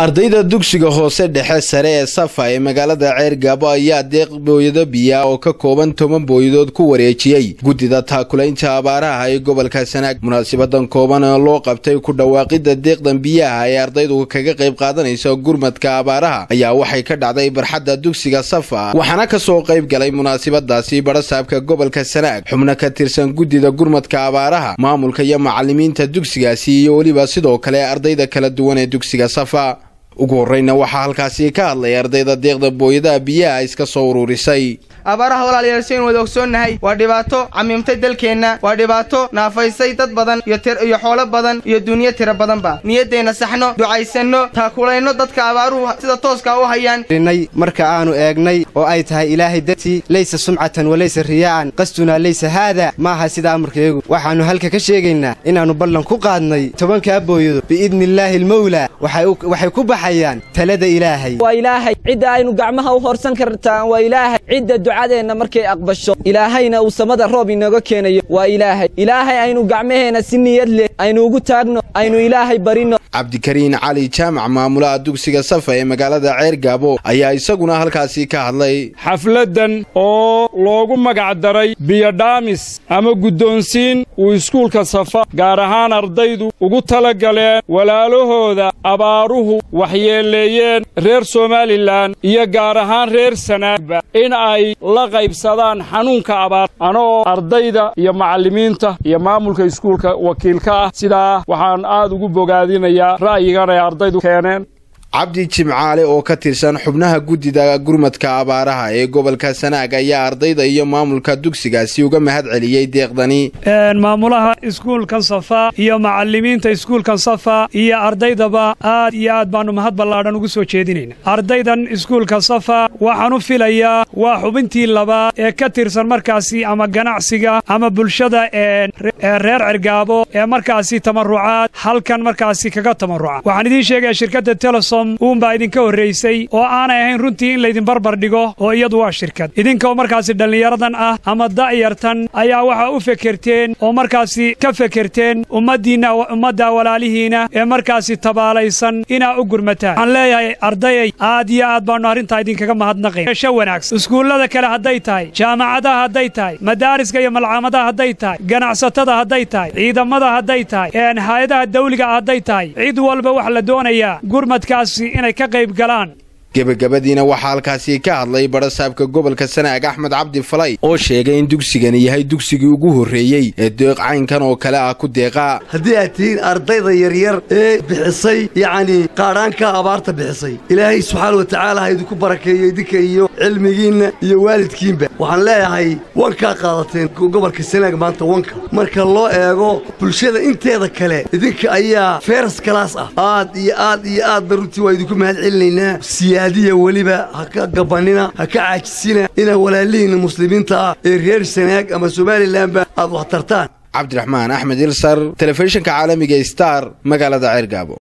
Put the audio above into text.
ardayda dugsiga hoose dhexe sare ee safa ee magaalada ceergaabo ayaa deeq booyado biya oo ka kooban toban booyadood ku wareejiyey guddida taakulaynta abaaraha ee gobolka sanaag munaasibadan kooban oo loo qabtay ku dhawaaqida deeqdan biyaha ee ardaydu kaga qayb qaadanaysa gurmadka abaaraha ayaa waxay ka dhacday barxadda dugsiga safa waxaana kasoo qayb galay munaasibadaasi barasaabka gobolka sanaag xubno ka tirsan guddida gurmadka abaaraha maamulka iyo macalimiinta dugsigaasi iyo weliba sidoo kale ardayda kala duwan ee dugsiga safa ugu horreyna waxaa halkaasi ka hadlay ardayda deeqda booyadaha biyaha iska soo ururisay abaaraha walaalayaal sayn wada ogsoonnahay waa dhibaato camiimtay dalkeenna waa dhibaato naafaysay dad badan iyo xoolo badan iyo dunyo tiro badanba niyaddeenna saxno ducaysanno taakulayno dadka abaaruhu sida tooskaa u hayaan marka aanu eegnay oo ay tahay ilaahay dartii laysa sumcatan walaysa riyaa'an qastunaa laysa haada maaha sida amarkayagu waxaannu halka ka sheegaynaa inaannu ballan ku qaadnay tobankaa booyado biidniillaahi almawlaa waxay ku baxayaan talada ilaahay waa ilaahay cidda aynu gacmaha u horsan kartaan waa ilaahay cidda ducadeenna markay aqbasho ilaahayna uu samada roob inooga keenayo waa ilaahay ilaahay aynu gacmaheenna si niyad leh aynu ugu taagno aynu ilaahay barino cabdikariin cali jaamac maamulaha dugsiga safa ee magaalada ceergaabo ayaa isaguna halkaasi ka hadlay xafladdan oo loogu magacdaray biyodhaamis ama guddoonsiin uu iskuulka safa gaar ahaan ardaydu ugu tala galeen walaalahooda abaaruhu waxyeeleeyeen reer somalilan iyo gaar ahaan reer sanaagba in ay la qaybsadaan xanuunka abaar anoo ardayda iyo macallimiinta iyo maamulka iskuulka wakiilka ah sidaa waxaan aad ugu bogaadinayaa ra'yigan ay ardaydu keeneen cabdi jimcaale oo ka tirsan xubnaha guddida gurmadka abaaraha ee gobolka sanaag ayaa ardayda iyo maamulka dugsigaasi uga mahad celiyey deeqdani maamulaha iskuulkan safa iyo macallimiinta iskuulkan safa iyo ardaydaba aad iyo aad baannu mahad ballaadhan ugu soo jeedinayna ardaydan iskuulka safa waxaan u filayaa waa xubintii labaad ee ka tirsan markaasi ama ganacsiga ama bulshada ee reer cergaabo ee markaasi tamarucaad halkan markaasi kaga tamaruca waxaan idiin sheegaya shirkadda telesom uunbaa idinka horraysay oo aanay ahayn runtii in laydin barbar dhigo oo iyadu waa shirkad idinkoo markaasi dhallinyaradan ah ama da'yartan ayaa waxaa u fekerteen oo markaasi ka fekerteen ummaddiinna ummadda walaalihiina ee markaasi tabaalaysan inaa u gurmataan waxaan leeyahay ardayay aad iyo aad baannu arrintaa idinkaga mahadnaqayn esho wanaagsan iskuullada kale hadday tahay jaamacadaha hadday tahay madaariska iyo malcaamadaha hadday tahay ganacsatada hadday tahay ciidamada hadday tahay hay-adaha dawliga hadday tahay cid walba wax la doonayaa gurmadkaas inay ka qayb galaan gebagabadiina waxaa halkaasi ka hadlay barasaabka gobolka sanaag axmed cabdi falay oo sheegay in dugsigani yahay dugsigii ugu horreeyey ee deeq caynkan oo kale ah ku deeqaa haddii aad tihiin ardayda yaryar ee bixisay yacnii qaadhaanka abaarta bixisay ilaahay subxaana wa tacaala ha idinku barakeeyo idinka iyo cilmigiinna iyo waalidkiinba waxaan leeyahay wankaa qaadateen gobolka sanaag maanta wanka marka loo eego bulshada inteeda kale idinka ayaa feras kalaas ah aad iyo aad iyo aadba runtii waa idinku mahad celinaynaa siyaadiya weliba ha ka gabanina ha ka caajisina inaa walaalihiinna muslimiinta ah ee reer sanaag ama somalilanba aad wax tartaan cabdiraxmaan axmed ilsar telefishinka caalamiga star magaalada ceergaabo